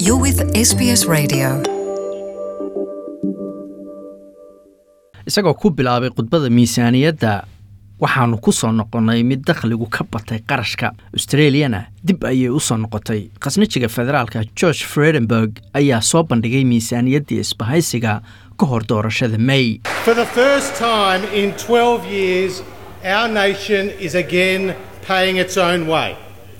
You're with SBS Radio. isagoo ku bilaabay khudbada miisaaniyadda waxaannu ku soo noqonnay mid dakhligu ka batay qarashka australiyana dib ayay u soo noqotay khasnajiga federaalka george fredenberg ayaa soo bandhigay miisaaniyaddii isbahaysiga ka hor doorashada may For the first time in 12 years, our nation is again paying its own way.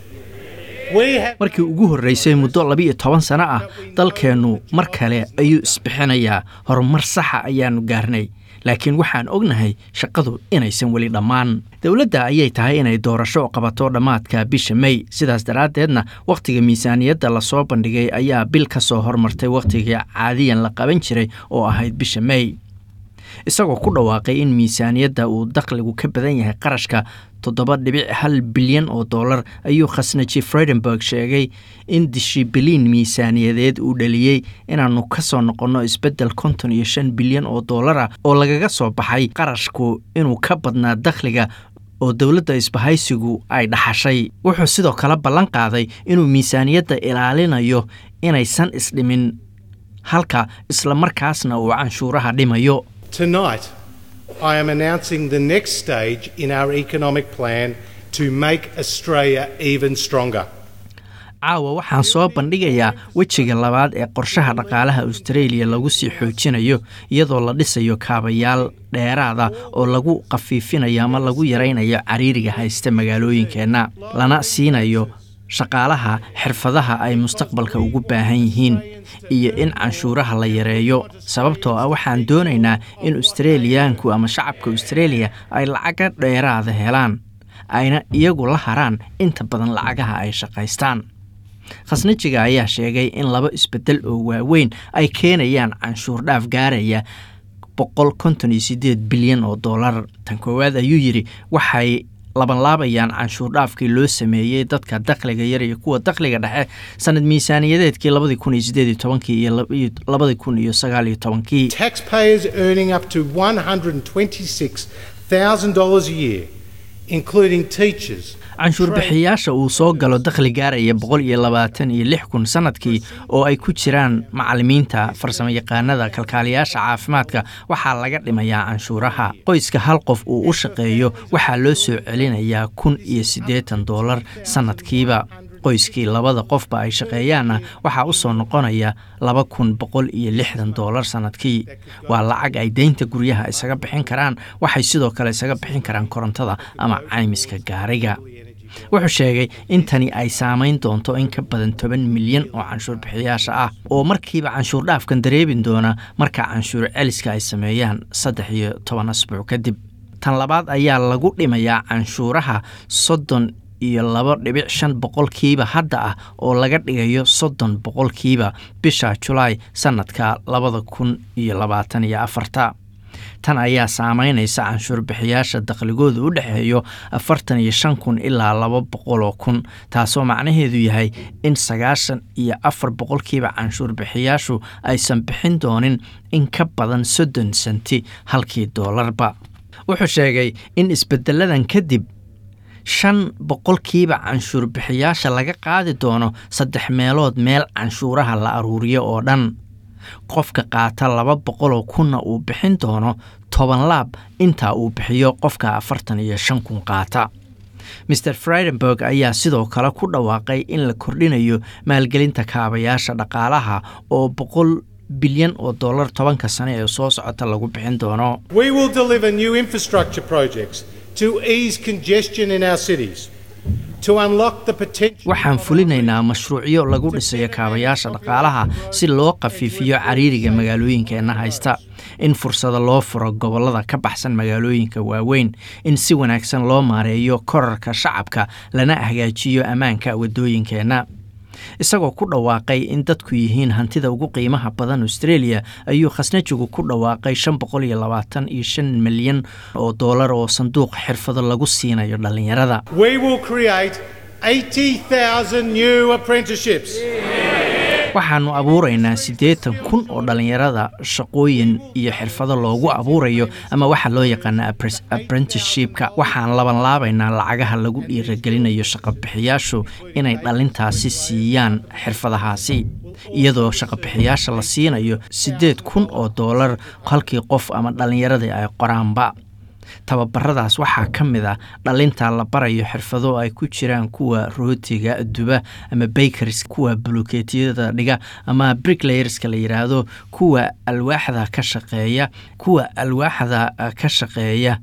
We have markii ugu horreysay muddo labiiyo toban sano ah dalkeennu mar kale ayuu isbixinayaa horumar saxa ayaannu gaarnay laakiin waxaan ognahay shaqadu inaysan weli dhammaan dowladda ayay tahay inay doorasho qabato dhammaadka bisha may sidaas daraaddeedna wakhtiga miisaaniyadda lasoo bandhigay ayaa bil ka soo hormartay wakhtigii caadiyan la qaban jiray oo ahayd bisha may isagoo ku dhawaaqay in miisaaniyadda uu dakhligu ka badan yahay qarashka toddoba dhibic hal bilyan oo dollar ayuu khasnaji fredenberg sheegay in dishibiliin miisaaniyadeed uu dhaliyey inaannu ka soo noqonno isbeddel konton iyo shan bilyan oo dollara oo lagaga soo baxay qarashku inuu ka badnaa dakhliga oo dowladda isbahaysigu ay dhaxashay wuxuu sidoo kale ballan qaaday inuu miisaaniyadda ilaalinayo inaysan isdhimin halka islamarkaasna uu canshuuraha dhimayo tonight I am announcing the next stage in our economic plan to make Australia even stronger. caawa waxaan soo bandhigayaa wejiga labaad ee qorshaha dhaqaalaha australia lagu sii xoojinayo iyadoo la dhisayo kaabayaal dheeraada oo lagu khafiifinayo ama lagu yaraynayo cariiriga haysta magaalooyinkeenna lana siinayo shaqaalaha xirfadaha ay mustaqbalka ugu baahan yihiin iyo in canshuuraha la yareeyo sababtoo ah waxaan doonaynaa in australiyaanku ama shacabka australia ay lacaga dheeraada helaan ayna iyagu la haraan inta badan lacagaha ay shaqaystaan khasnajiga ayaa sheegay in laba isbeddel oo waaweyn ay keenayaan canshuur dhaaf gaaraya boqol konton iyo sideed bilyan oo dollar tan koowaad ayuu yidhi waxay labanlaabayaan canshuur dhaafkii loo sameeyey dadka dakhliga yar iyo kuwa dakhliga dhexe sanad miisaaniyadeedkii labadii kun iyo sideed iyo tobankii iyo labadii kun iyo sagaal iyo tobankii Taxpayers earning up to $126,000 a year, including teachers, canshuur bixiyaasha uu soo galo dakhli gaaraya boqol iyo labaatan iyo lix kun sanadkii oo ay ku jiraan macalimiinta farsamayaqaanada kalkaaliyaasha caafimaadka waxaa laga dhimayaa canshuuraha qoyska hal qof uu u shaqeeyo waxaa loo soo celinayaa kun iyo siddeetan doolar sanadkiiba qoyskii labada qofba ay shaqeeyaanna waxaa u soo noqonaya laba kun boqol iyo lixdan doolar sanadkii waa lacag ay deynta guryaha isaga bixin karaan waxay sidoo kale isaga bixin karaan korontada ama caymiska gaariga wuxuu sheegay in tani ay saamayn doonto in ka badan toban milyan oo canshuur bixiyaasha ah oo markiiba canshuur dhaafkan dareebin doona marka canshuur celiska ay sameeyaan saddex iyo toban asbuuc kadib tan labaad ayaa lagu dhimayaa canshuuraha soddon iyo laba dhibic shan boqolkiiba hadda ah oo laga dhigayo soddon boqolkiiba bisha julaay sannadka labada kun iyo labaatan iyo afarta tan ayaa saamaynaysa canshuur bixiyaasha dakhligooda u dhexeeyo afartan iyo shan kun ilaa laba boqoloo kun taasoo macnaheedu yahay in sagaashan iyo afar boqolkiiba canshuur bixiyaashu aysan bixin doonin in ka badan soddon senti halkii doolarba wuxuu sheegay in isbedeladan kadib shan boqolkiiba canshuur bixiyaasha laga qaadi doono saddex meelood meel canshuuraha la aruuriyo oo dhan qofka qaata laba boqoloo kunna uu bixin doono toban laab intaa uu bixiyo qofka afartan iyo shan kun qaata maer friedenberg ayaa sidoo kale ku dhawaaqay in la kordhinayo maalgelinta kaabayaasha dhaqaalaha oo boqol bilyan oo dollar tobanka sane ee soo socota lagu bixin doono We will deliver new infrastructure projects to ease congestion in our cities, to unlock the potential. waxaan fulinaynaa mashruucyo lagu dhisayo kaabayaasha dhaqaalaha si loo khafiifiyo cariiriga magaalooyinkeenna haysta in fursada loo furo gobollada ka baxsan magaalooyinka waaweyn in si wanaagsan loo maareeyo korarka shacabka lana hagaajiyo ammaanka waddooyinkeenna isagoo ku dhawaaqay in dadku yihiin hantida ugu qiimaha badan australia ayuu khasnajigu ku dhawaaqay shan boqol iyo labaatan iyo shan milyan oo doolar oo sanduuq xirfado lagu siinayo dhallinyarada We will create 80,000 new apprenticeships. waxaanu abuuraynaa siddeetan kun oo dhallinyarada shaqooyin iyo xirfado loogu abuurayo ama waxa loo yaqaana apprenticeshipka waxaan labanlaabaynaa lacagaha lagu dhiiragelinayo shaqabixiyaashu inay dhalintaasi siiyaan xirfadahaasi iyadoo shaqabixiyaasha la siinayo siddeed kun oo doolar halkii qof ama dhallinyaradii ay qoraanba tababaradaas waxaa ka mid a dhalinta la barayo xirfado ay ku jiraan kuwa rootiga duba ama bakers kuwa bulukeetiyada dhiga ama bricklayerska la yidhaahdo kuwa alwaaxda ka shaqeeya kuwa alwaaxda ka shaqeeya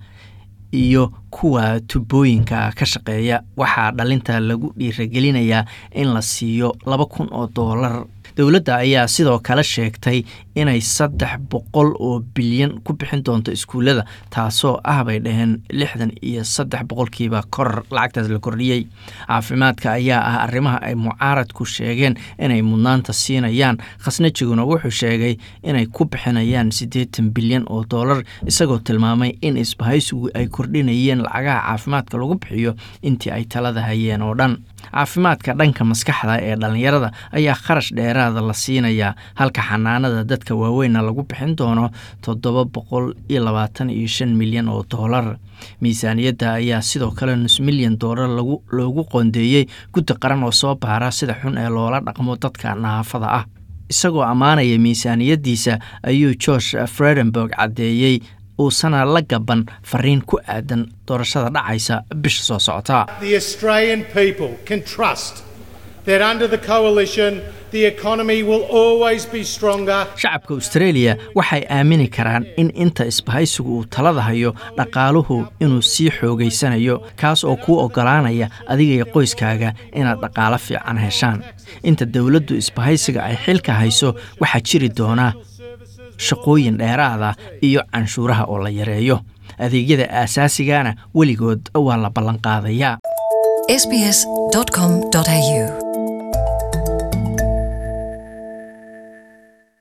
iyo kuwa tubooyinka ka shaqeeya waxaa dhalinta lagu dhiiragelinayaa in la siiyo laba kun oo doolar dowladda ayaa sidoo kale sheegtay inay saddex boqol oo bilyan ku bixin doonto iskuullada taasoo ah bay dhaheen lixdan iyo saddex boqolkiiba koror lacagtaas la kordhiyey caafimaadka ayaa ah arrimaha ay mucaaradku sheegeen inay mudnaanta siinayaan khasnajiguna wuxuu sheegay inay ku bixinayaan siddeetan bilyan oo doolar isagoo tilmaamay in isbahaysigu ay kordhinayeen lacagaha caafimaadka lagu bixiyo intii ay talada hayeen oo dhan caafimaadka dhanka maskaxda ee dhallinyarada ayaa kharash dheeraada la siinayaa halka xanaanada dadka waaweynna lagu bixin doono toddoba boqol iyo labaatan iyo shan milyan oo doolar miisaaniyadda ayaa sidoo kale nus milyan doolar loogu qoondeeyey guddi qaran oo soo baara sida xun ee loola dhaqmo dadka naafada ah isagoo ammaanaya miisaaniyaddiisa ayuu george fredenburg caddeeyey uusana la gaban fariin ku aadan doorashada dhacaysa bisha soo socota The Australian people can trust that under the coalition, the economy will always be stronger. shacabka australia waxay aamini karaan in inta isbahaysigu uu talada hayo dhaqaaluhu inuu sii xoogaysanayo kaas oo kuu oggolaanaya adiga iyo qoyskaaga inaad dhaqaalo fiican heshaan inta dowladdu isbahaysiga ay xilka hayso waxaa jiri doona shaqooyin dheeraada iyo canshuuraha oo la yareeyo adeegyada aasaasigaana weligood waa la ballanqaadayaa sbs.com.au